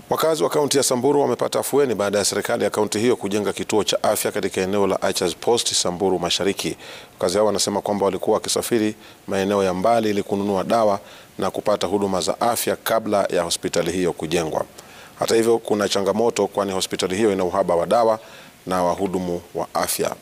Wakazi wa kaunti ya Samburu wamepata afueni baada ya serikali ya kaunti hiyo kujenga kituo cha afya katika eneo la Archers Post, Samburu Mashariki. Wakazi hao wanasema kwamba walikuwa wakisafiri maeneo ya mbali ili kununua dawa na kupata huduma za afya kabla ya hospitali hiyo kujengwa. Hata hivyo, kuna changamoto kwani hospitali hiyo ina uhaba wa dawa na wahudumu wa afya.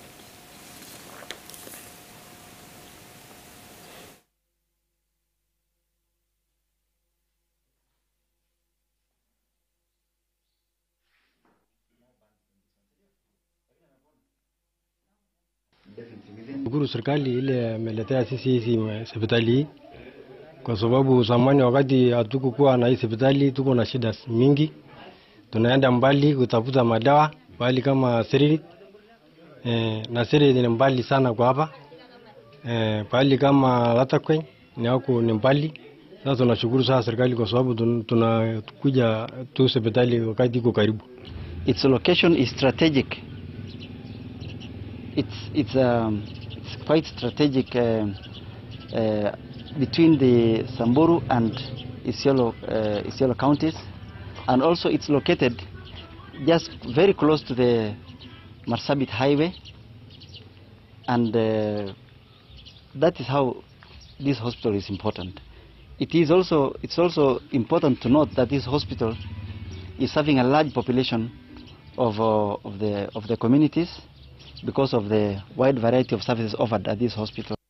Shukuru serikali ile ameletea sisi hizi hospitali hii, kwa sababu zamani wakati hatukukuwa na hii hospitali tuko na shida mingi, tunaenda mbali kutafuta madawa pahali kama Seriri e, na Seriri ni mbali sana kwa hapa e, pahali kama Latakwen ni huko ni mbali. Sasa tunashukuru sana serikali kwa sababu tunakuja tu hospitali wakati iko karibu. Its location is strategic. It's it's um, it's quite strategic uh, uh, between the Samburu and Isiolo uh, Isiolo counties, and also it's located just very close to the Marsabit highway, and uh, that is how this hospital is important. It is also it's also important to note that this hospital is serving a large population of uh, of the of the communities because of the wide variety of services offered at this hospital.